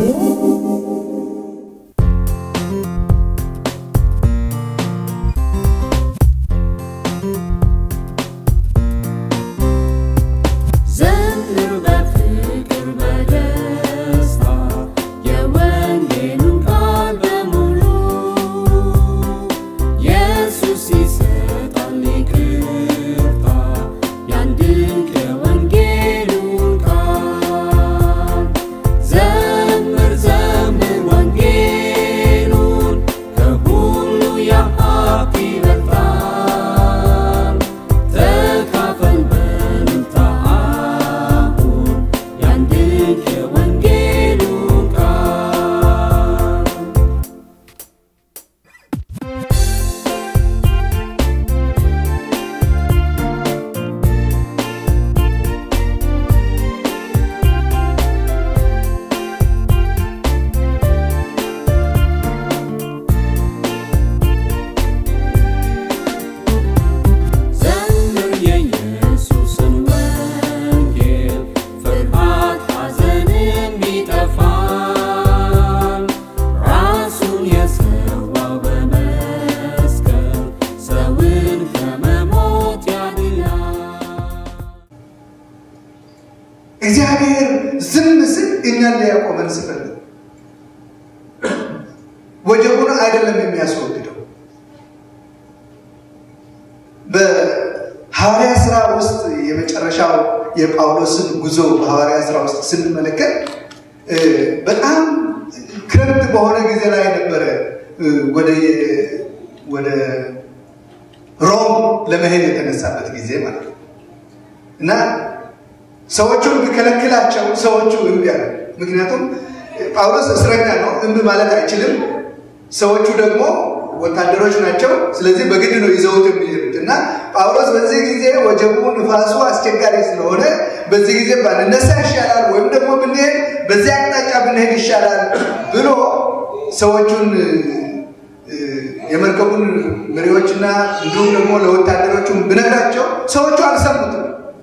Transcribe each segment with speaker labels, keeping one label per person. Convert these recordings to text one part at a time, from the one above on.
Speaker 1: ዘምር በፍቅር በደስታ የወንጌሉን ቃል በሙሉ ኢየሱስ ይሰጣል ይቅርታ ያን ድንቅ የወንጌሉን ቃል ዘምር ዘምር ወንጌሉን ከሁሉ የሀብት ይበልጣል ተካፈል በልልታ አሁን ያን ድንቅ የወንጌሉን ቃል ዘምር የኢየሱስን ወንጌል ፍርሃት ሐዘንም ይጠፋል ራሱን የሰዋው በመስቀል ሰውን ከመሞት ያድናል
Speaker 2: እግዚአብሔር ዝም ስል እኛን ሊያቆመን ስፈልግ ወጀቡን አይደለም የሚያስወግደው። በሐዋርያ ስራ ውስጥ የመጨረሻው የጳውሎስን ጉዞ በሐዋርያ ስራ ውስጥ ስንመለከት እ፣ በጣም ክረምት በሆነ ጊዜ ላይ ነበረ እ፣ ወደ ወደ ሮም ለመሄድ የተነሳበት ጊዜ ማለት ነው እና ሰዎቹን ቢከለክላቸው ሰዎቹ እምቢ አሉ። ምክንያቱም ጳውሎስ እስረኛ ነው፣ እምቢ ማለት አይችልም። ሰዎቹ ደግሞ ወታደሮች ናቸው። ስለዚህ በግድ ነው ይዘውት የሚሄዱት እና ጳውሎስ በዚህ ጊዜ ወጀቡ፣ ንፋሱ አስቸጋሪ ስለሆነ በዚህ ጊዜ ባንነሳ ይሻላል ወይም ደግሞ ብንሄድ በዚህ አቅጣጫ ብንሄድ ይሻላል ብሎ ሰዎቹን እ፣ የመርከቡን መሪዎችና እንዲሁም ደግሞ ለወታደሮቹም ብነግራቸው ሰዎቹ አልሰሙትም።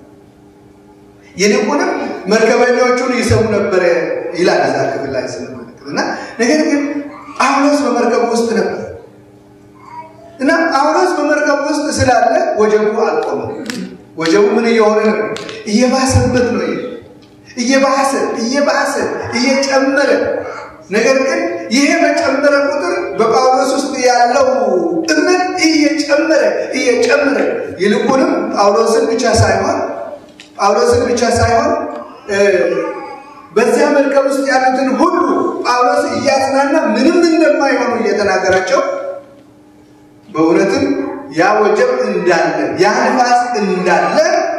Speaker 2: ይልቁንም መርከበኞቹን ይሰሙ ነበረ ይላል እዛ ክፍል ላይ ስንመለከት እና ነገር ግን ጳውሎስ በመርከቡ ውስጥ ነበር እና ጳውሎስ በመርከቡ ውስጥ ስላለ ወጀቡ አልቆመም። ወጀቡ ምን እየሆነ ነው? እየባሰበት ነው። ይሄ እየባሰ እየባሰ እየጨመረ ነገር ግን ይሄ በጨመረ ቁጥር በጳውሎስ ውስጥ ያለው እምነት እየጨመረ እየጨመረ ይልቁንም ጳውሎስን ብቻ ሳይሆን ጳውሎስን ብቻ ሳይሆን እ፣ በዚያ መርከብ ውስጥ ያሉትን ሁሉ ጳውሎስ እያጽናና ምንም እንደማይሆኑ እየተናገራቸው በእውነትም ያ ወጀብ እንዳለ ያ ንፋስ እንዳለ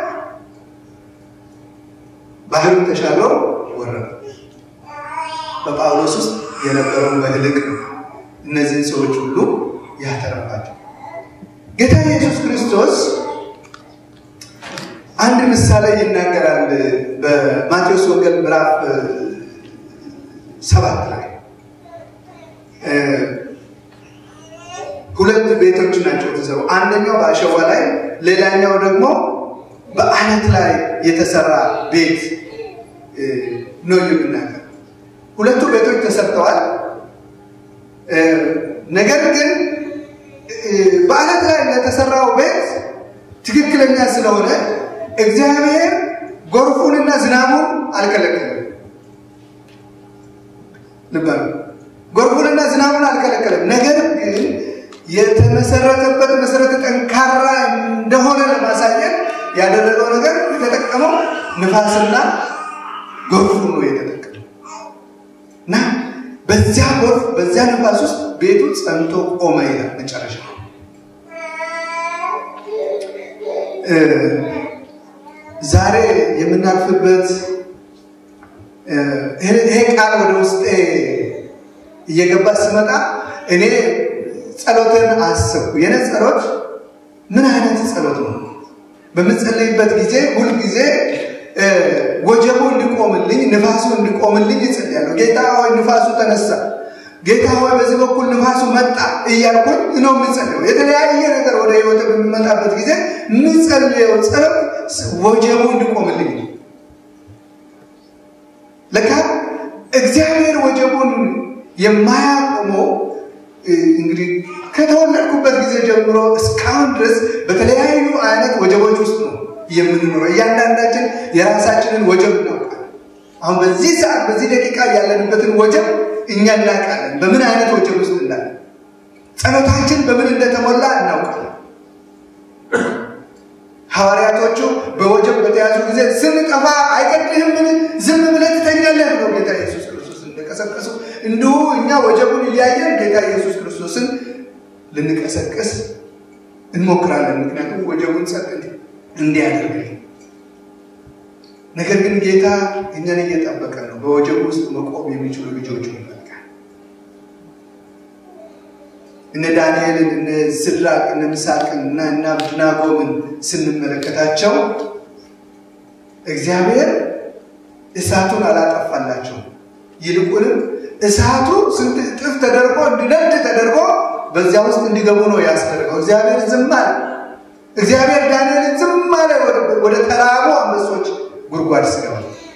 Speaker 2: ባህሩን ተሻግሮ ወረዱ። በጳውሎስ ውስጥ የነበረውን በህልቅ ነው እነዚህን ሰዎች ሁሉ ያተረፋቸው። ጌታ ኢየሱስ ክርስቶስ አንድ ምሳሌ ይናገራል በማቴዎስ ወንጌል ምዕራፍ እ፣ ሰባት ላይ እ፣ ሁለት ቤቶች ናቸው የተሰሩ። አንደኛው በአሸዋ ላይ፣ ሌላኛው ደግሞ በአለት ላይ የተሰራ ቤት እ፣ ነው የሚናገር። ሁለቱ ቤቶች ተሰርተዋል። እ፣ ነገር ግን እ፣ በአለት ላይ ለተሰራው ቤት ትክክለኛ ስለሆነ እግዚአብሔር ጎርፉንና ዝናቡን አልከለከለም። ልብ በሉ። ጎርፉንና ዝናቡን አልከለከለም። ነገር ግን የተመሰረተበት መሰረተ ጠንካራ እንደሆነ ለማሳየት ያደረገው ነገር የተጠቀመው ንፋስና ጎርፉን ነው የተጠቀመው እና በዚያ ጎርፍ በዚያ ንፋስ ውስጥ ቤቱ ጸንቶ ቆመ ይላል መጨረሻ እ፣ ዛሬ የምናልፍበት እ፣ ይሄ ቃል ወደ ውስጤ እየገባ ስመጣ እኔ ጸሎትን አሰብኩ። የኔ ጸሎት ምን አይነት ጸሎት ነው? በምጸልይበት ጊዜ ሁልጊዜ እ፣ ወጀቡ እንዲቆምልኝ፣ ንፋሱ እንዲቆምልኝ እጸልያለሁ። ጌታ ሆይ ንፋሱ ተነሳ፣ ጌታ ሆይ በዚህ በኩል ንፋሱ መጣ እያልኩኝ ነው የምጸልየው። የተለያየ ነገር ወደ ህይወት በሚመጣበት ጊዜ የምጸልየው ጸሎት ወጀቡ እንዲቆምልኝ ነው። ለካ እግዚአብሔር ወጀቡን የማያቆመው እንግዲህ ከተወለድኩበት ጊዜ ጀምሮ እስካሁን ድረስ በተለያዩ አይነት ወጀቦች ውስጥ ነው የምንኖረው። እያንዳንዳችን የራሳችንን ወጀብ እናውቃለን። አሁን በዚህ ሰዓት በዚህ ደቂቃ ያለንበትን ወጀብ እኛ እናውቃለን፣ በምን አይነት ወጀብ ውስጥ እንዳለ። ጸሎታችን በምን እንደተሞላ እናውቃለን። ሐዋርያቶቹ በወጀብ በተያዙ ጊዜ ስንጠፋ አይገድልህምን? ዝም ብለህ ትተኛለህ ብለው ጌታ ኢየሱስ ክርስቶስን እንደቀሰቀሱ እንዲሁ እኛ ወጀቡን እያየን ጌታ ኢየሱስ ክርስቶስን ልንቀሰቅስ እንሞክራለን። ምክንያቱም ወጀቡን ጸጥ እንዲያደርግልን። ነገር ግን ጌታ እኛን እየጠበቀ ነው። በወጀቡ ውስጥ መቆም የሚችሉ ልጆቹ ይፈልጋል። እነ ዳንኤልን፣ እነ ስድራቅ፣ እነ ምሳቅን እና እነ አብድናጎምን ስንመለከታቸው እግዚአብሔር እሳቱን አላጠፋላቸው። ይልቁንም እሳቱ ስንት እጥፍ ተደርጎ እንዲነድ ተደርጎ በዚያ ውስጥ እንዲገቡ ነው ያስደረገው። እግዚአብሔር ዝም አለ። እግዚአብሔር ዳንኤልን ዝም አለ። ወደ ተራቡ አንበሶች ጉድጓድ ስገባ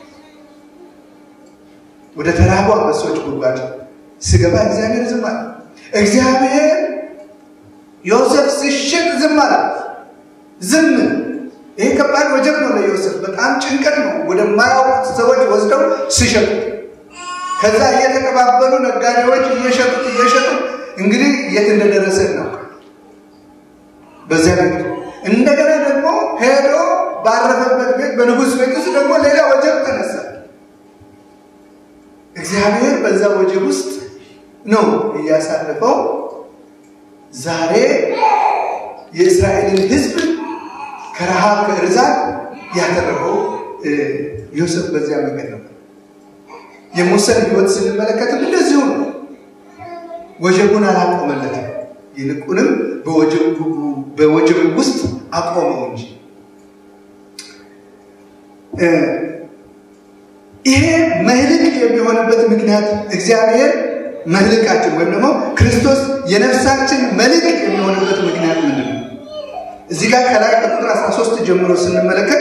Speaker 2: ወደ ተራቡ አንበሶች ጉድጓድ ስገባ እግዚአብሔር ዝም አለ። እግዚአብሔር ዮሴፍ ሲሸጥ ዝም አለ። ዝም ይሄ ከባድ ወጀብ ነው ለዮሴፍ፣ በጣም ጭንቀት ነው። ወደማያውቁት ሰዎች ወስደው ሲሸጡ ከዛ እየተቀባበሉ ነጋዴዎች እየሸጡት እየሸጡት እንግዲህ የት እንደደረሰ ነው። በዚያ ቤት እንደገና ደግሞ ሄዶ ባረፈበት ቤት በንጉሥ ቤት ውስጥ ደግሞ ሌላ ወጀብ ተነሳ። እግዚአብሔር በዛ ወጀብ ውስጥ ነው እያሳለፈው ዛሬ የእስራኤልን ሕዝብ ከረሃብ ከእርዛት ያተረፈው ዮሴፍ በዚያ መንገድ ነው። የሙሴን ሕይወት ስንመለከትም እንደዚሁ ነው። ወጀቡን አላቆመለትም፣ ይልቁንም በወጀቡ ውስጥ አቆመው እንጂ ይሄ መህልቅ የሚሆንበት ምክንያት እግዚአብሔር መህልቃችን ወይም ደግሞ ክርስቶስ የነፍሳችን መልቅ የሚሆንበት ምክንያት ምንድን ነው? እዚህ ጋር ከላይ ከቁጥር 13 ጀምሮ ስንመለከት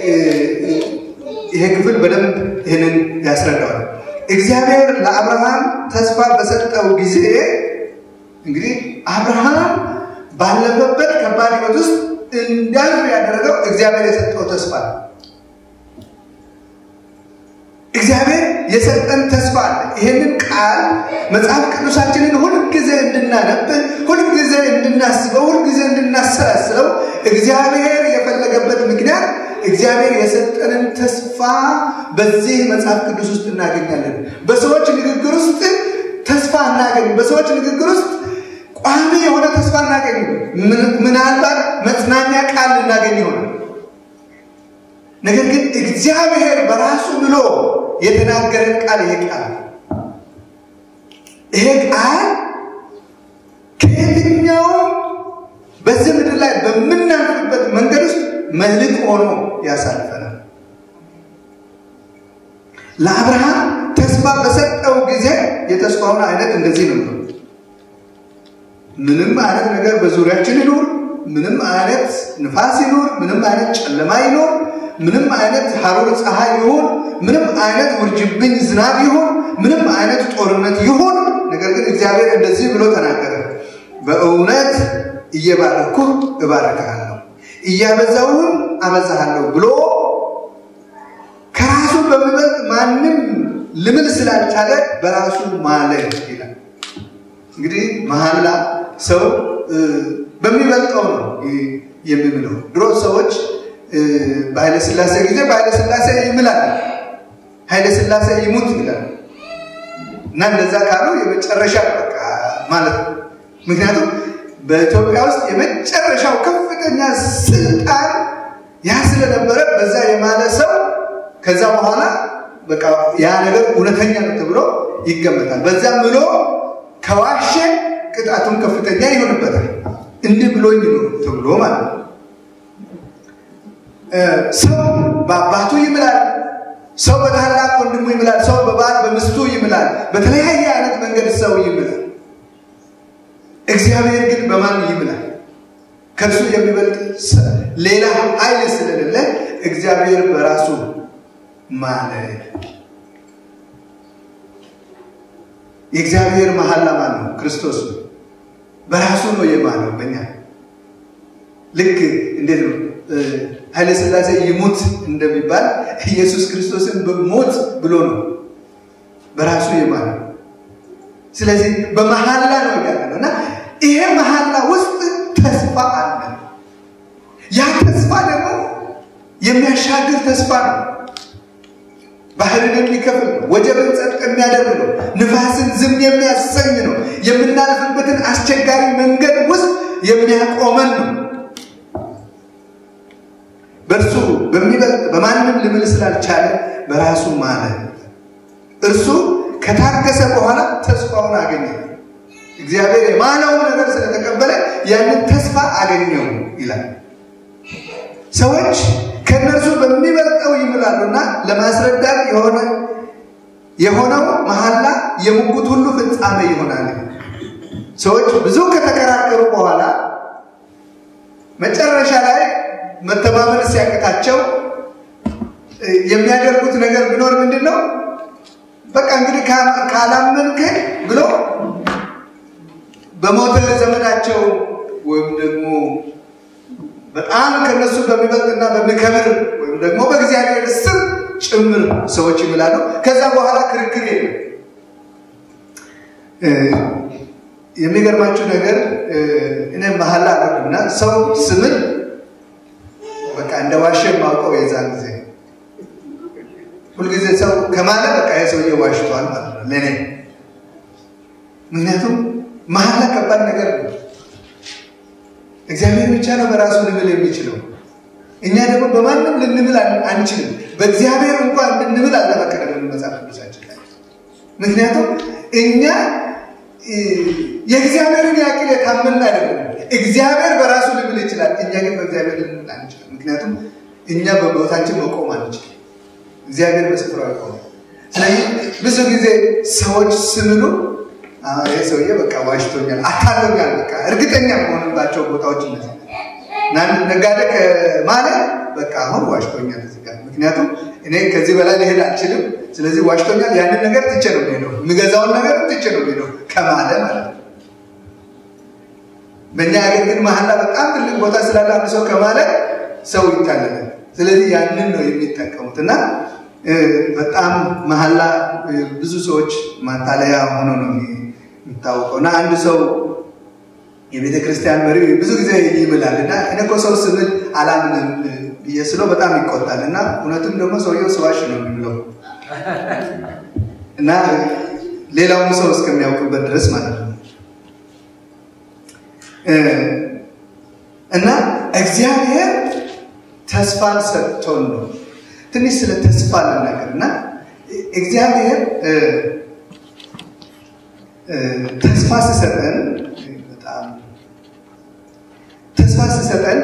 Speaker 2: ይሄ ክፍል በደንብ ይህንን ያስረዳዋል። እግዚአብሔር ለአብርሃም ተስፋ በሰጠው ጊዜ እንግዲህ አብርሃም ባለፈበት ከባድ ሕይወት ውስጥ እንዳልፍ ያደረገው እግዚአብሔር የሰጠው ተስፋ ነው። እግዚአብሔር የሰጠን ተስፋ አለ። ይህንን ቃል መጽሐፍ ቅዱሳችንን ሁልጊዜ እንድናነብ፣ ሁልጊዜ እንድናስበው፣ ሁልጊዜ እንድናሰላስለው እግዚአብሔር የፈለገበት ምክንያት እግዚአብሔር የሰጠንን ተስፋ በዚህ መጽሐፍ ቅዱስ ውስጥ እናገኛለን። በሰዎች ንግግር ውስጥ ተስፋ እናገኝ። በሰዎች ንግግር ውስጥ ቋሚ የሆነ ተስፋ እናገኝ። ምናልባት መጽናኛ ቃል ልናገኝ ይሆናል። ነገር ግን እግዚአብሔር በራሱ ብሎ የተናገረን ቃል ይሄ ቃል ይሄ ቃል ከየትኛውም በዚህ ምድር ላይ በምናልፍበት መንገድ ውስጥ መልክ ሆኖ ያሳልፈናል። ለአብርሃም ተስፋ በሰጠው ጊዜ የተስፋውን አይነት እንደዚህ ነው። ምንም አይነት ነገር በዙሪያችን ይኑር፣ ምንም አይነት ንፋስ ይኑር፣ ምንም አይነት ጨለማ ይኑር፣ ምንም አይነት ሐሩር ፀሐይ ይሁን፣ ምንም አይነት ውርጅብኝ ዝናብ ይሁን፣ ምንም አይነት ጦርነት ይሁን፣ ነገር ግን እግዚአብሔር እንደዚህ ብሎ ተናገረ፣ በእውነት እየባረኩ እባርክሃለሁ እያበዛውም አበዛሃለሁ ብሎ ከራሱ በሚበልጥ ማንም ልምል ስላልቻለ በራሱ ማለ ይላል። እንግዲህ መሐላ ሰው በሚበልጠው ነው የሚምለው። ድሮ ሰዎች በኃይለ ሥላሴ ጊዜ በኃይለ ሥላሴ ይምላል፣ ኃይለ ሥላሴ ይሙት ይላል እና እንደዛ ካሉ የመጨረሻ በቃ ማለት ነው። ምክንያቱም በኢትዮጵያ ውስጥ የመጨረሻው ከፍተኛ ስልጣን ያ ስለነበረ በዛ የማለ ሰው ከዛ በኋላ በቃ ያ ነገር እውነተኛ ነው ተብሎ ይገመታል። በዛም ብሎ ከዋሸ ቅጣቱም ከፍተኛ ይሆንበታል። እንዲህ ብሎኝ ነው ተብሎ ማለት ነው። ሰው በአባቱ ይምላል፣ ሰው በታላቅ ወንድሙ ይምላል፣ ሰው በባል በሚስቱ ይምላል። በተለያየ አይነት መንገድ ሰው ይምላል። እግዚአብሔር ግን በማን ይምላል? ከእርሱ የሚበልጥ ሌላ ኃይል ስለሌለ እግዚአብሔር በራሱ ማለ። የእግዚአብሔር መሐላ ማን ነው? ክርስቶስ ነው። በራሱ ነው የማለው በእኛ ልክ እንዴት ነው ኃይለ ሥላሴ ይሙት እንደሚባል ኢየሱስ ክርስቶስን በሞት ብሎ ነው በራሱ የማለው። ስለዚህ በመሐላ ነው ያለ ነው እና ይሄ መሐላ ውስጥ ተስፋ አለ። ያ ተስፋ ደግሞ የሚያሻግር ተስፋ ነው። ባህርን የሚከፍል ነው። ወጀብን ጸጥ የሚያደርግ ነው። ንፋስን ዝም የሚያሰኝ ነው። የምናልፍበትን አስቸጋሪ መንገድ ውስጥ የሚያቆመን ነው። በእርሱ በሚበልጥ በማንም ልምል ስላልቻለ በራሱ ማለ። እርሱ ከታገሰ በኋላ ተስፋውን አገኘ። እግዚአብሔር የማለውን ነገር ስለተቀበለ ያንን ተስፋ አገኘው ይላል። ሰዎች ከእነርሱ በሚበልጠው ይምላሉና ለማስረዳት የሆነ የሆነው መሐላ የሙግት ሁሉ ፍጻሜ ይሆናል። ሰዎች ብዙ ከተከራከሩ በኋላ መጨረሻ ላይ መተማመን ሲያቅታቸው የሚያደርጉት ነገር ቢኖር ምንድን ነው? በቃ እንግዲህ ካላመንከኝ ብሎ በሞተ ዘመናቸው ወይም ደግሞ በጣም ከነሱ በሚበልጥና በሚከብር ወይም ደግሞ በእግዚአብሔር ስም ጭምር ሰዎች ይምላሉ። ከዛ በኋላ ክርክር የለም። የሚገርማችሁ ነገር እኔ መሐላ አደርግና ሰው ስምን በቃ እንደ ዋሸ ማውቀው የዛን ጊዜ ሁልጊዜ ሰው ከማለ በቃ የሰውዬ ዋሽቷል ማለት ነው ለእኔ። ምክንያቱም መሐላ ከባድ ነገር ነው። እግዚአብሔር ብቻ ነው በራሱ ልምል የሚችለው። እኛ ደግሞ በማንም ልንምል አንችልም። በእግዚአብሔር እንኳን ልንምል አልተፈቀደም መጽሐፍ ቅዱሳችን ላይ። ምክንያቱም እኛ የእግዚአብሔርን ያክል የታመንን አይደለም። እግዚአብሔር በራሱ ልምል ይችላል። እኛ ግን በእግዚአብሔር ልንምል አንችልም። ምክንያቱም እኛ በቦታችን መቆም አንችልም። እግዚአብሔር በስፍራው ይቆማል። ስለዚህ ብዙ ጊዜ ሰዎች ስምሉ ይህ ሰውዬ በቃ ዋሽቶኛል፣ አታሎኛል፣ በቃ እርግጠኛ መሆንባቸው ቦታዎች እነዚህ ናንድ ነጋዴ ማለት በቃ አሁን ዋሽቶኛል እዚህ ጋር ምክንያቱም እኔ ከዚህ በላይ ሊሄድ አልችልም። ስለዚህ ዋሽቶኛል፣ ያንን ነገር ትቼ ነው የሚሄደው፣ የሚገዛውን ነገር ትቼ ነው የሚሄደው ከማለ ማለት ነው። በእኛ ሀገር ግን መሐላ በጣም ትልቅ ቦታ ስላለ አንድ ሰው ከማለ ሰው ይታለላል። ስለዚህ ያንን ነው የሚጠቀሙት እና በጣም መሐላ ብዙ ሰዎች ማታለያ ሆኖ ነው የሚታወቀው እና አንድ ሰው የቤተ ክርስቲያን መሪ ብዙ ጊዜ ይምላል እና እኔ እኮ ሰው ስምል አላምንም ብዬ ስለው በጣም ይቆጣል እና እውነትም ደግሞ ሰውየው ስዋሽ ነው የሚለው እና ሌላውም ሰው እስከሚያውቅበት ድረስ ማለት ነው እና እግዚአብሔር ተስፋን ሰጥቶን ነው። ትንሽ ስለ ተስፋ ልናገር እና እግዚአብሔር ተስፋ ሲሰጠን በጣም ተስፋ ሲሰጠን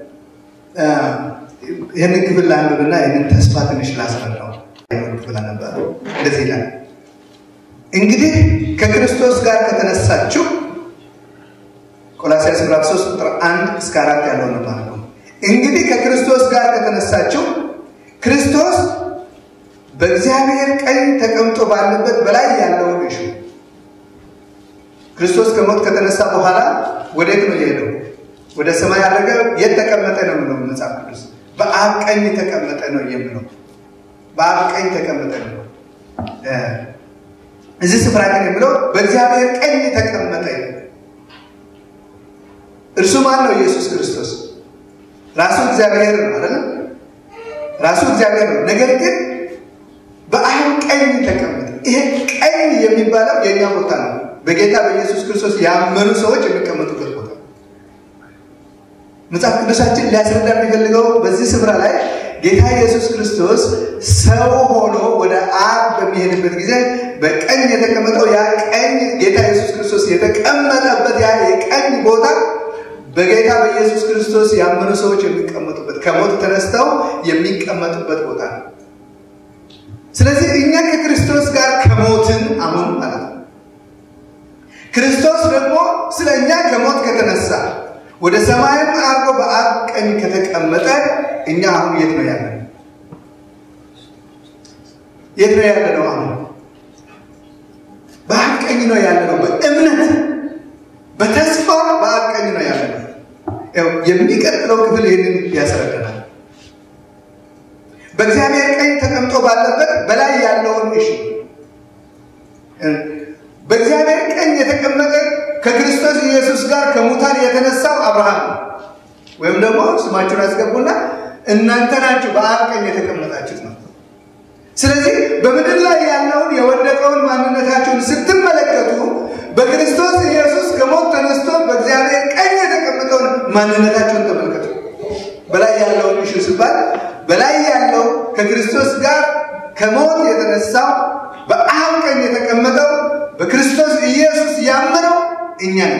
Speaker 2: ይህንን ክፍል ላንብብና ይህንን ተስፋ ትንሽ ላስረዳው። ክፍል ነበር እንደዚህ ይላል፣ እንግዲህ ከክርስቶስ ጋር ከተነሳችሁ ቆላስይስ ምዕራፍ 3 ቁጥር 1 እስከ 4 ያለው ነው ማለት ነው። እንግዲህ ከክርስቶስ ጋር ከተነሳችሁ ክርስቶስ በእግዚአብሔር ቀኝ ተቀምጦ ባለበት በላይ ያለውን እሹ። ክርስቶስ ከሞት ከተነሳ በኋላ ወዴት ነው የሄደው? ወደ ሰማይ አደረገ። የት ተቀመጠ ነው የምለው መጽሐፍ ቅዱስ? በአብ ቀኝ ተቀመጠ ነው የምለው። በአብ ቀኝ ተቀመጠ ነው። እዚህ ስፍራ ግን የምለው በእግዚአብሔር ቀኝ ተቀመጠ። እርሱ ማን ነው? ኢየሱስ ክርስቶስ ራሱ እግዚአብሔር ነው አይደለም? ራሱ እግዚአብሔር ነው። ነገር ግን በአብ ቀኝ ተቀመጠ። ይሄ ቀኝ የሚባለው የእኛ ቦታ ነው። በጌታ በኢየሱስ ክርስቶስ ያመኑ ሰዎች የሚቀመጡበት ቦታ መጽሐፍ ቅዱሳችን ሊያስረዳ የሚፈልገው በዚህ ስፍራ ላይ ጌታ ኢየሱስ ክርስቶስ ሰው ሆኖ ወደ አብ በሚሄድበት ጊዜ በቀኝ የተቀመጠው ያ ቀኝ ጌታ ኢየሱስ ክርስቶስ የተቀመጠበት ያ የቀኝ ቦታ በጌታ በኢየሱስ ክርስቶስ ያመኑ ሰዎች የሚቀመጡበት ከሞት ተነስተው የሚቀመጡበት ቦታ ነው። ስለዚህ እኛ ከክርስቶስ ጋር ከሞትን አሁን ማለት ነው። ክርስቶስ ደግሞ ስለ እኛ ከሞት ከተነሳ ወደ ሰማይም አርጎ በአብ ቀኝ ከተቀመጠ እኛ አሁን የት ነው ያለ? የት ነው ያለ ነው? አሁን በአብ ቀኝ ነው ያለ ነው። በእምነት በተስፋ በአብ ቀኝ ነው ያለ ነው። የሚቀጥለው ክፍል ይህንን ያስረዳናል። በእግዚአብሔር ቀኝ ተቀምጦ ባለበት በላይ ያለውን እሺ በእግዚአብሔር ቀኝ የተቀመጠ ከክርስቶስ ኢየሱስ ጋር ከሙታን የተነሳው አብርሃም ነው። ወይም ደግሞ ስማችሁን አስገቡና እናንተ ናችሁ በአብ ቀኝ የተቀመጣችሁት ነው። ስለዚህ በምድር ላይ ያለውን የወደቀውን ማንነታችሁን ስትመለከቱ በክርስቶስ ኢየሱስ ከሞት ተነስቶ በእግዚአብሔር ቀኝ የተቀመጠውን ማንነታችሁን ተመልከቱ። በላይ ያለውን እሹ ሲባል በላይ ያለው ከክርስቶስ ጋር ከሞት የተነሳው በአብ ቀኝ የተቀመጠው በክርስቶስ ኢየሱስ ያመነው እኛ ነው።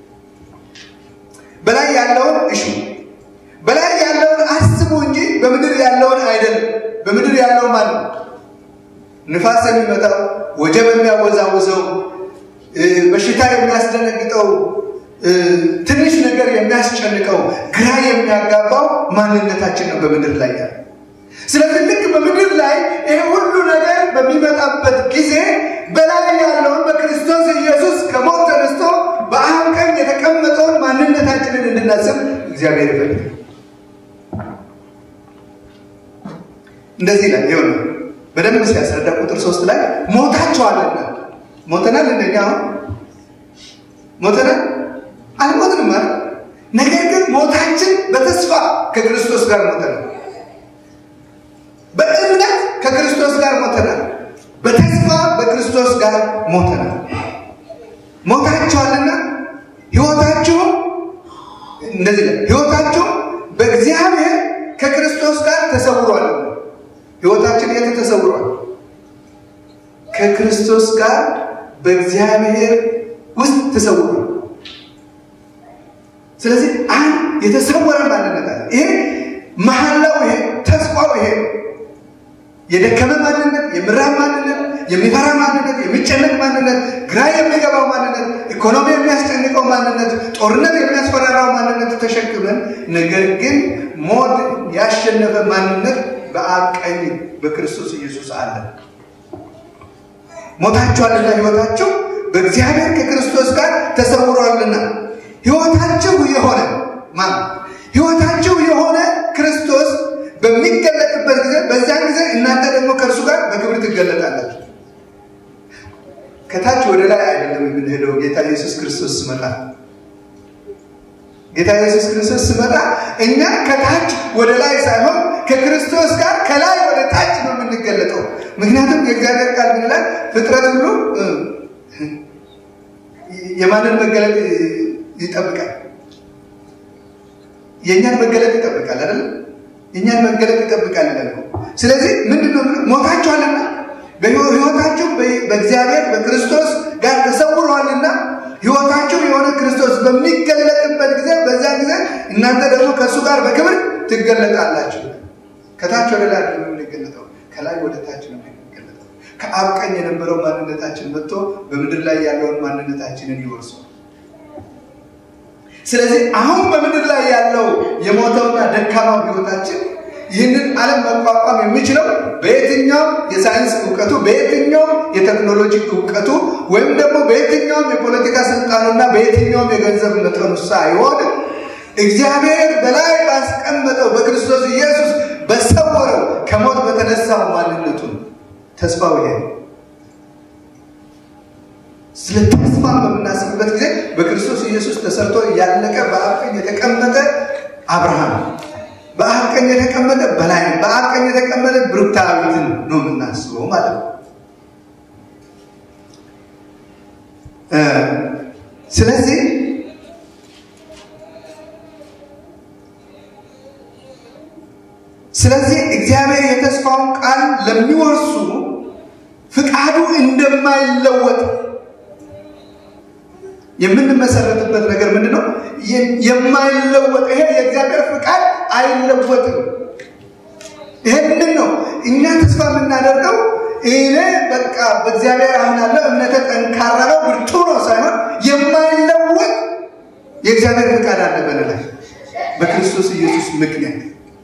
Speaker 2: በላይ ያለውን እሹ በላይ ያለውን አስቡ እንጂ በምድር ያለውን አይደለም። በምድር ያለው ማለት ነው ንፋስ የሚመጣው ወጀብ የሚያወዛውዘው በሽታ የሚያስደነግጠው ትንሽ ነገር የሚያስጨንቀው ግራ የሚያጋባው ማንነታችን ነው በምድር ላይ ያለ። ስለዚህ ልክ በምድር ላይ ይሄ ሁሉ ነገር በሚመጣበት ጊዜ በላይ ያለውን በክርስቶስ ኢየሱስ ከሞት ተነስቶ በአብ ቀኝ የተቀመጠውን ማንነታችንን እንድናስብ እግዚአብሔር ይፈልጋል። እንደዚህ ላይ ይሆን በደንብ ሲያስረዳ ቁጥር ሶስት ላይ ሞታችኋልና ሞተናል። እንደኛ አሁን ሞተናል አልሞትንም ማለት ነገር ግን ሞታችን በተስፋ ከክርስቶስ ጋር ሞተናል። በእምነት ከክርስቶስ ጋር ሞተናል። በተስፋ በክርስቶስ ጋር ሞተናል። ሞታችኋልና ሕይወታችሁም እንደዚህ ላይ ሕይወታችሁ በእግዚአብሔር ከክርስቶስ ጋር ተሰውሯል። ሕይወታችን የት ተሰውሯል? ከክርስቶስ ጋር በእግዚአብሔር ውስጥ ተሰውሯል። ስለዚህ አንድ የተሰወረ ማንነት አለ። ይሄ መሐላው፣ ይሄ ተስፋው፣ ይሄ የደከመ ማንነት፣ የምራብ ማንነት፣ የሚፈራ ማንነት፣ የሚጨነቅ ማንነት፣ ግራ የሚገባው ማንነት፣ ኢኮኖሚ የሚያስጨንቀው ማንነት፣ ጦርነት የሚያስፈራራው ማንነት ተሸክመን ነገር ግን ሞት ያሸነፈ ማንነት በአብ ቀኝ በክርስቶስ ኢየሱስ አለ። ሞታችኋልና ሕይወታችሁ በእግዚአብሔር ከክርስቶስ ጋር ተሰውሯልና ሕይወታችሁ የሆነ ማን ሕይወታችሁ የሆነ ክርስቶስ በሚገለጥበት ጊዜ በዚያን ጊዜ እናንተ ደግሞ ከእርሱ ጋር በክብር ትገለጣላችሁ። ከታች ወደ ላይ አይደለም የምንሄደው። ጌታ ኢየሱስ ክርስቶስ ስመጣ ጌታ ኢየሱስ ክርስቶስ ስመጣ እኛ ከታች ወደ ላይ ሳይሆን ከክርስቶስ ጋር ከላይ ወደ ታች ነው የምንገለጠው። ምክንያቱም የእግዚአብሔር ቃል ምን ይላል? ፍጥረት ሁሉ የማንን መገለጥ ይጠብቃል? የእኛን መገለጥ ይጠብቃል አይደለም? የእኛን መገለጥ ይጠብቃል ይላል። ስለዚህ ምንድን ነው ሞታችኋልና በሕይወታችሁ በእግዚአብሔር በክርስቶስ ጋር ተሰውረዋልና ሕይወታችሁ የሆነ ክርስቶስ በሚገለጥበት ጊዜ በዚያ ጊዜ እናንተ ደግሞ ከእሱ ጋር በክብር ትገለጣላችሁ። ከታች ወደ ላይ ነው የምንገለጠው፣ ከላይ ወደ ታች ነው የምንገለጠው። ከአብ ቀኝ የነበረው ማንነታችን መጥቶ በምድር ላይ ያለውን ማንነታችንን ይወርሰዋል። ስለዚህ አሁን በምድር ላይ ያለው የሞተውና ደካማው ሕይወታችን ይህንን ዓለም መቋቋም የሚችለው በየትኛውም የሳይንስ እውቀቱ በየትኛውም የቴክኖሎጂ እውቀቱ ወይም ደግሞ በየትኛውም የፖለቲካ ስልጣኑና በየትኛውም የገንዘብ መጠኑ ሳይሆን እግዚአብሔር በላይ ባስቀመጠው በክርስቶስ ኢየሱስ በሰወረው ከሞት በተነሳው ማንነቱ ተስፋው ይሄ ስለ ተስፋ በምናስብበት ጊዜ በክርስቶስ ኢየሱስ ተሰርቶ ያለቀ በአብ ቀኝ የተቀመጠ አብርሃም በአብ ቀኝ የተቀመጠ በላይ በአብ ቀኝ የተቀመጠ ብሩክታዊትን ነው የምናስበው ማለት ነው። ስለዚህ ስለዚህ እግዚአብሔር የተስፋውን ቃል ለሚወርሱ ፍቃዱ እንደማይለወጥ የምንመሰረትበት ነገር ምንድን ነው? የማይለወጥ ይሄ የእግዚአብሔር ፍቃድ አይለወጥም። ይሄንን ነው እኛ ተስፋ የምናደርገው። እኔ በቃ በእግዚአብሔር አምናለሁ፣ እምነተ ጠንካራ ነው፣ ብርቱ ነው ሳይሆን የማይለወጥ የእግዚአብሔር ፍቃድ አለ በላይ በክርስቶስ ኢየሱስ ምክንያት።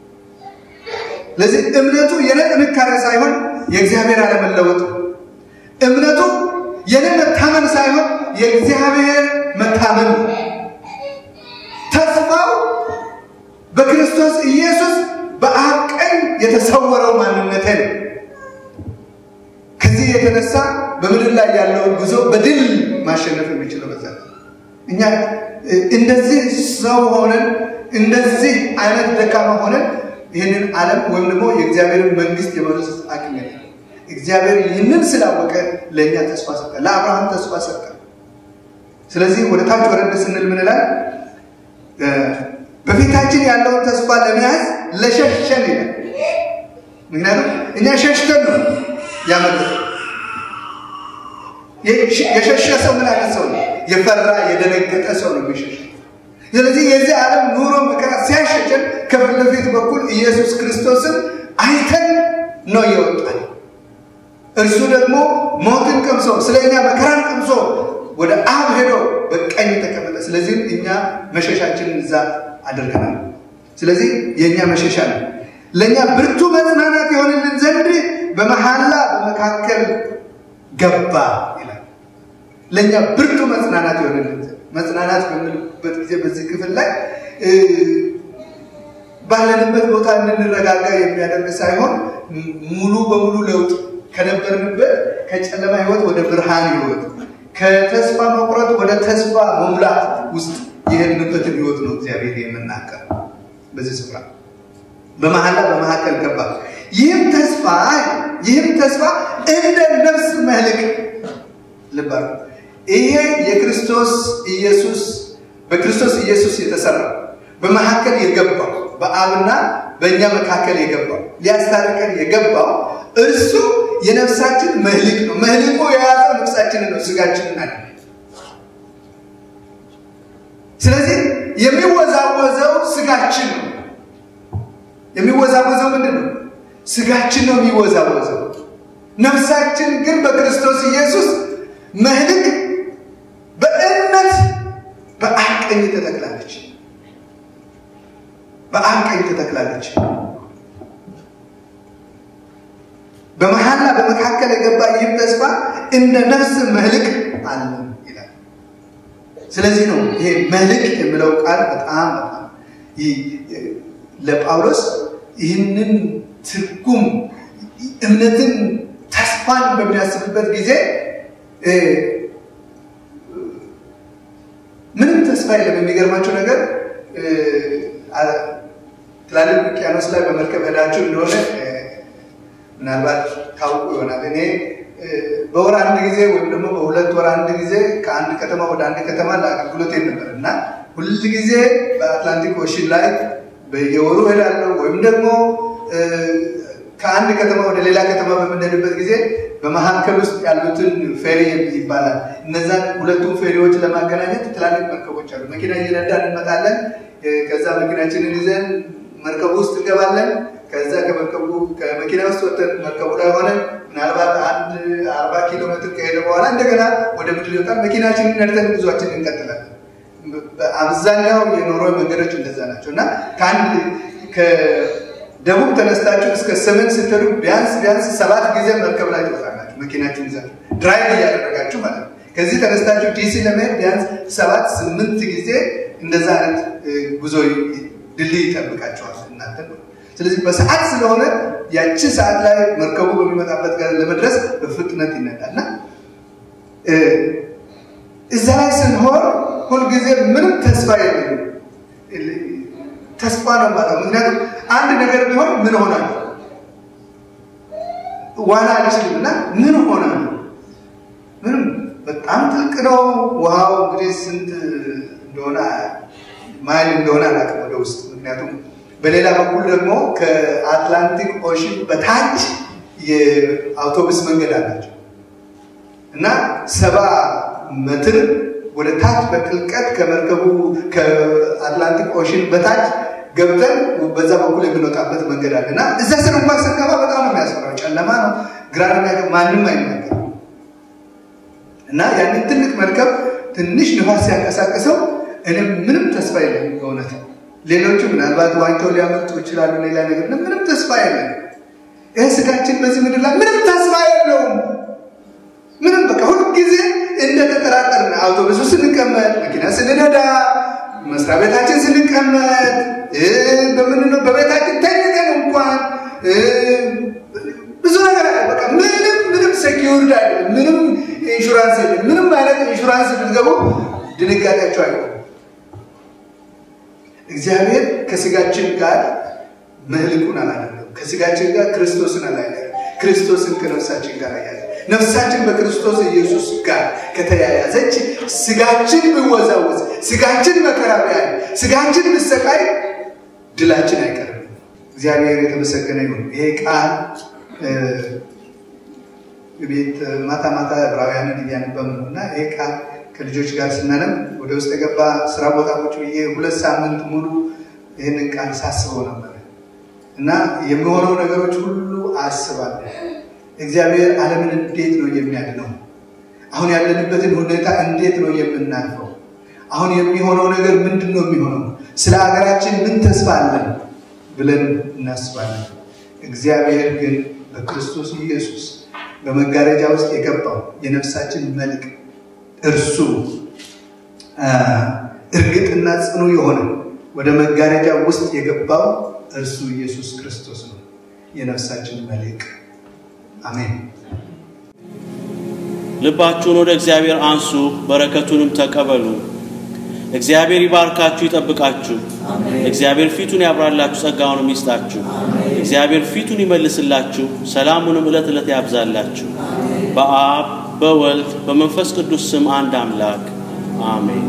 Speaker 2: ለዚህ እምነቱ የኔ ጥንካሬ ሳይሆን የእግዚአብሔር አለመለወጥ፣ እምነቱ የኔ መታመን ማመን ሳይሆን የእግዚአብሔር መታመን ነው። ተስፋው በክርስቶስ ኢየሱስ በአብ ቀኝ የተሰወረው ማንነቴ ነው። ከዚህ የተነሳ በምድር ላይ ያለውን ጉዞ በድል ማሸነፍ የሚችለው በዛ ነው። እኛ እንደዚህ ሰው ሆነን እንደዚህ አይነት ደካማ ሆነን ይህንን ዓለም ወይም ደግሞ የእግዚአብሔርን መንግስት የመውረስ አቅም የለም። እግዚአብሔር ይህንን ስላወቀ ለእኛ ተስፋ ሰጠ፣ ለአብርሃም ተስፋ ሰጠ። ስለዚህ ወደ ታች ወረድ ስንል ምን ይላል? በፊታችን ያለውን ተስፋ ለመያዝ ለሸሸን ይላል። ምክንያቱም እኛ ሸሽተን ነው ያመለጠ። የሸሸ ሰው ምን አይነት ሰው ነው? የፈራ የደነገጠ ሰው ነው የሚሸሸ። ስለዚህ የዚህ ዓለም ኑሮ መከራ ሲያሸሸን ከፊት ለፊት በኩል ኢየሱስ ክርስቶስን አይተን ነው ይወጣል። እርሱ ደግሞ ሞትን ቀምሶ ስለ እኛ መከራን ቀምሶ ወደ አብ ሄዶ በቀኝ ተቀመጠ። ስለዚህም እኛ መሸሻችንን እዛ አድርገናል። ስለዚህ የእኛ መሸሻ ነው። ለእኛ ብርቱ መጽናናት የሆንልን ዘንድ በመሐላ በመካከል ገባ ይላል። ለእኛ ብርቱ መጽናናት የሆንልን ዘንድ መጽናናት በምንልበት ጊዜ በዚህ ክፍል ላይ ባለንበት ቦታ እንድንረጋጋ የሚያደርግ ሳይሆን ሙሉ በሙሉ ለውጥ ከነበርንበት ከጨለማ ህይወት ወደ ብርሃን ህይወት ከተስፋ መቁረጥ ወደ ተስፋ መሙላት ውስጥ የሄድንበትን ህይወት ነው እግዚአብሔር የምናገር በዚህ ስፍራ በመሐላ በመካከል ገባ። ይህም ተስፋ ይህም ተስፋ እንደ ነፍስ መልክ ልባል ይሄ የክርስቶስ ኢየሱስ በክርስቶስ ኢየሱስ የተሰራ በመካከል የገባው በአብና በእኛ መካከል የገባው ሊያስታርቀን የገባው እርሱ የነፍሳችን መህልቅ ነው። መህልቁ የያዘው ነፍሳችንን ነው፣ ስጋችንን አለ። ስለዚህ የሚወዛወዘው ስጋችን ነው። የሚወዛወዘው ምንድን ነው? ስጋችን ነው የሚወዛወዘው። ነፍሳችን ግን በክርስቶስ ኢየሱስ መህልቅ በእምነት በአብ ቀኝ ተተክላለች። በአብ ቀኝ ተተክላለች። በመሐላ በመካከል የገባ ይህም ተስፋ እንደ ነፍስ መልክ አለ ይላል። ስለዚህ ነው ይሄ መልክ የሚለው ቃል በጣም በጣም ለጳውሎስ ይህንን ትርጉም እምነትን ተስፋን በሚያስብበት ጊዜ ምንም ተስፋ የለም። የሚገርማቸው ነገር ትላልቅ ውቅያኖስ ላይ በመርከብ ሄዳችሁ እንደሆነ ምናልባት ታውቁ ይሆናል። እኔ በወር አንድ ጊዜ ወይም ደግሞ በሁለት ወር አንድ ጊዜ ከአንድ ከተማ ወደ አንድ ከተማ ለአገልግሎት ነበር እና ሁል ጊዜ በአትላንቲክ ኦሽን ላይ በየወሩ ሄዳለሁ ወይም ደግሞ ከአንድ ከተማ ወደ ሌላ ከተማ በምንሄድበት ጊዜ በመካከል ውስጥ ያሉትን ፌሪ ይባላል። እነዛን ሁለቱም ፌሪዎች ለማገናኘት ትላልቅ መርከቦች አሉ። መኪና እየነዳን እንመጣለን። ከዛ መኪናችንን ይዘን መርከቡ ውስጥ እንገባለን። ከዛ ከመርከቡ ከመኪና ውስጥ ወጥተን መርከቡ ላይ ሆነን ምናልባት አንድ አርባ ኪሎ ሜትር ከሄደ በኋላ እንደገና ወደ ምድር ይወጣል። መኪናችንን ነድተን ጉዟችን እንቀጥላለን። አብዛኛው የኖሮ መንገዶች እንደዛ ናቸው እና ከአንድ ከደቡብ ተነስታችሁ እስከ ሰሜን ስትሄዱ ቢያንስ ቢያንስ ሰባት ጊዜ መርከብ ላይ ትወጣላችሁ። መኪናችን ይዛችሁ ድራይቭ እያደረጋችሁ ማለት ነው። ከዚህ ተነስታችሁ ዲሲ ለመሄድ ቢያንስ ሰባት ስምንት ጊዜ እንደዛ አይነት ጉዞ ድልድይ ይጠብቃቸዋል እናንተ ስለዚህ በሰዓት ስለሆነ ያቺ ሰዓት ላይ መርከቡ በሚመጣበት ጋር ለመድረስ በፍጥነት ይነዳልና እዛ ላይ ስንሆን ሁልጊዜ ምንም ተስፋ የለም። ተስፋ ነው ማለት ምክንያቱም አንድ ነገር ቢሆን ምን ሆናል ዋና አልችልም እና ምን ሆናል ምንም በጣም ጥልቅ ነው ውሃው እንግዲህ ስንት እንደሆነ ማይል እንደሆነ አላውቅም ወደ ውስጥ ምክንያቱም በሌላ በኩል ደግሞ ከአትላንቲክ ኦሽን በታች የአውቶቡስ መንገድ አላቸው እና ሰባ ሜትር ወደ ታች በጥልቀት ከመርከቡ ከአትላንቲክ ኦሽን በታች ገብተን በዛ በኩል የምንወጣበት መንገድ አለ እና እዛ ስር እንኳን ስንገባ በጣም ነው የሚያስፈራው። ጨለማ ነው፣ ግራ ነው፣ ማንም አይናገር እና ያንን ትልቅ መርከብ ትንሽ ንፋስ ሲያንቀሳቅሰው እኔም ምንም ተስፋ የለም በእውነት ሌሎቹ ምናልባት ዋኝተው ሊያመልጡ ይችላሉ። ሌላ ነገር ምንም ተስፋ የለም። ይህ ስጋችን በዚህ ምድር ላይ ምንም ተስፋ የለውም። ምንም በቃ ሁልጊዜ እንደ አውቶቡስ ስንቀመጥ፣ መኪና ስንነዳ፣ መስሪያ ቤታችን ስንቀመጥ፣ በምንነው በቤታችን ተኝተን እንኳን ብዙ ነገር አለ። በቃ ምንም ምንም ሴኪውርድ አይደለም። ምንም ኢንሹራንስ የለም። ምንም አይነት ኢንሹራንስ ብትገቡ ድንጋጤያቸው አይሆንም። እግዚአብሔር ከስጋችን ጋር መልኩን አላደለም። ከስጋችን ጋር ክርስቶስን አላያለ። ክርስቶስን ከነፍሳችን ጋር አያለ። ነፍሳችን በክርስቶስ ኢየሱስ ጋር ከተያያዘች ስጋችን ቢወዛወዝ፣ ስጋችን መከራ ቢያይ፣ ስጋችን ብሰቃይ ድላችን አይቀርም። እግዚአብሔር የተመሰገነ ይሁን። ይሄ ቃል ቤት ማታ ማታ ዕብራውያንን እያነበብን ነው እና ይሄ ቃል ከልጆች ጋር ስናነብ ወደ ውስጥ የገባ ስራ ቦታ ቁጭ ብዬ ሁለት ሳምንት ሙሉ ይህንን ቃል ሳስበው ነበር እና የሚሆነው ነገሮች ሁሉ አስባለሁ። እግዚአብሔር ዓለምን እንዴት ነው የሚያድነው? አሁን ያለንበትን ሁኔታ እንዴት ነው የምናልፈው? አሁን የሚሆነው ነገር ምንድን ነው የሚሆነው? ስለ ሀገራችን ምን ተስፋ አለን ብለን እናስባለን። እግዚአብሔር ግን በክርስቶስ ኢየሱስ በመጋረጃ ውስጥ የገባው የነፍሳችን መልክ እርሱ እርግጥና ጽኑ የሆነ ወደ መጋረጃ ውስጥ የገባው እርሱ ኢየሱስ ክርስቶስ ነው፣ የነፍሳችን መልክ። አሜን።
Speaker 3: ልባችሁን ወደ እግዚአብሔር አንሱ፣ በረከቱንም ተቀበሉ። እግዚአብሔር ይባርካችሁ፣ ይጠብቃችሁ። እግዚአብሔር ፊቱን ያብራላችሁ፣ ጸጋውንም ይስጣችሁ። እግዚአብሔር ፊቱን ይመልስላችሁ፣ ሰላሙንም ዕለት ዕለት ያብዛላችሁ። በአብ በወልድ በመንፈስ ቅዱስ ስም አንድ አምላክ አሜን።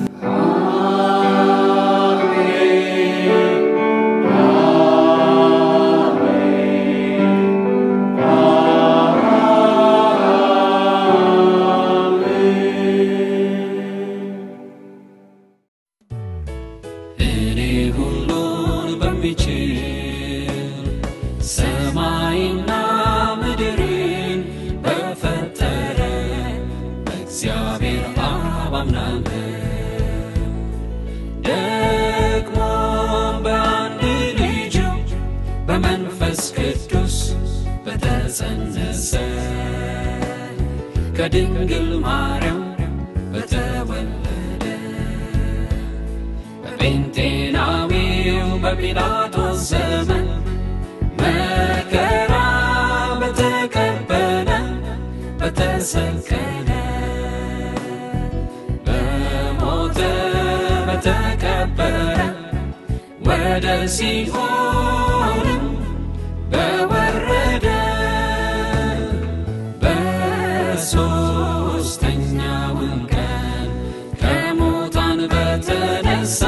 Speaker 1: እኔ ሁሉን በሚችል ሰማይና ምድርን በፈጠረ በእግዚአብሔር አብ አምናለሁ። ደግሞ በአንድ ልጁ በመንፈስ ቅዱስ በተጸነሰ ከድንግል ማርያም በተወለደ በጴንጤናዊው በጲላጦስ ዘመን መከራ በተቀበለ በተሰቀለ በሞተ በተቀበረ ወደ ሲኦልም በወረደ በሦስተኛውም ቀን ከሙታን በተነሳ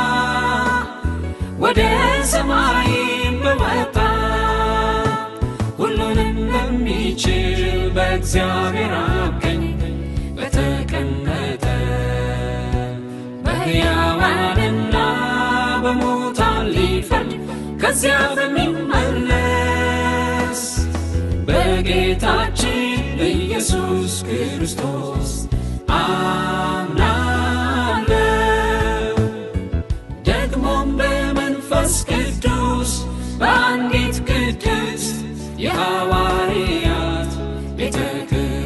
Speaker 1: ወደ ሰማይም በወጣ ሁሉንም በሚችል በእግዚአብሔር አብ ቀኝ በተቀመጠ በሕያዋንና በሙታን ሊፈርድ ከዚያ በሚመለስ በጌታችን በኢየሱስ ክርስቶስ አምናለሁ። ደግሞም በመንፈስ ቅዱስ በአንዲት ቅድስት የሐዋርያት ቤተ ክርስቲያን